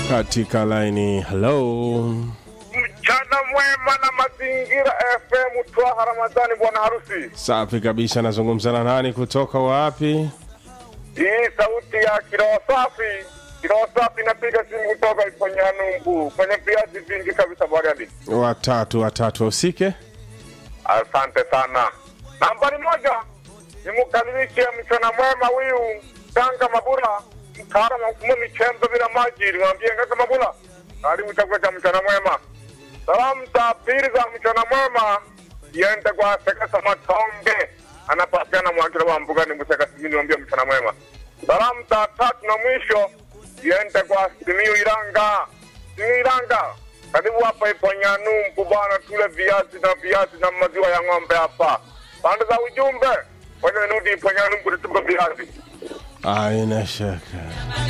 katika laini. Hello, Mchana mwema na mazingira FM Twaha Ramadhani, bwana harusi. safi kabisa. Nazungumza na nani kutoka wapi? Hii sauti ya kiroho safi, kiroho safi inapiga simu kutoka Iponyanumbu kwenye viazi vingi kabisa Bariadi. Watatu watatu usike. Asante sana. Nambari moja nimkaribishe mchana mwema huyu Tanga Mabula, mtaalamu wa kumu michembe bila maji. Niwaambie ngaka Mabula, karibu chakula cha mchana mwema. Salamu za pili za mchana mwema iende kwa Sekesa Matonge, anapatikana Mwakila wa Mbugani Museka Simiyu, niwaambie mchana mwema. Salamu za tatu na mwisho iende kwa Simiyu Iranga, Simiyu Iranga karibu hapa Iponyanumbu bwana, tule viazi na viazi na maziwa ya ng'ombe hapa. Pande za ujumbe, wacha nirudi Iponyanumbu tutupe viazi. Aina shaka.